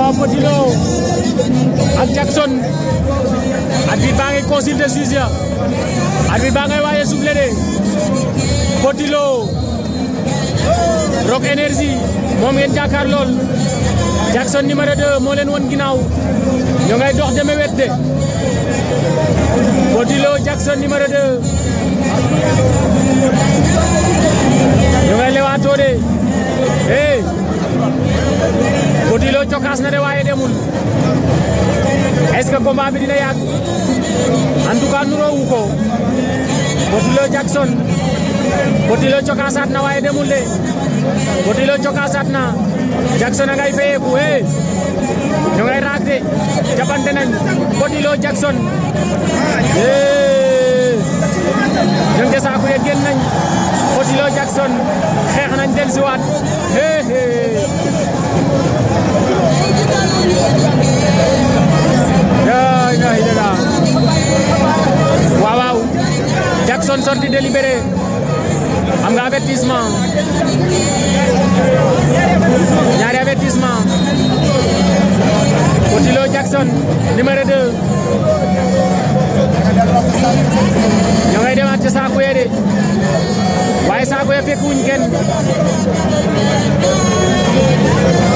waaw Petit Lo ak Jackson arbitre baa ngi consulter juge ya arbitre baa ngay waaye soufflé de Petit Lo Rock Énergie moom ngeen jàkkaar lool Jackson numéro 2 moo leen won ginnaaw ñoo ngay dox deme wet de Petit Lo Jackson numéro 2 ñoo ngay lewaatoo de eh Petit Lo cokaas na de waaye demul est-ce que combat bi dina yàgg en tout cas nuroowu ko Petit Lo Jackson Petit Lo cokaasaat na waaye demul de Petit Lo cokaasaat na Jackson a ngay fayeeku eh ñu ngay raak de jàppante nañ Petit Lo Jackson eh ñu ngi saaku ye génn nañ Petit Lo Jackson xeex nañ dellusiwaat eh eh yaa ilaha illallah waaw waaw Jackson sorti délibéré am nga avertissement ñaari avertissement Petit Lo Jackson numéro 2 ñoo ngay demaat ci saako ye de waaye saako ye fekk wuñ kenn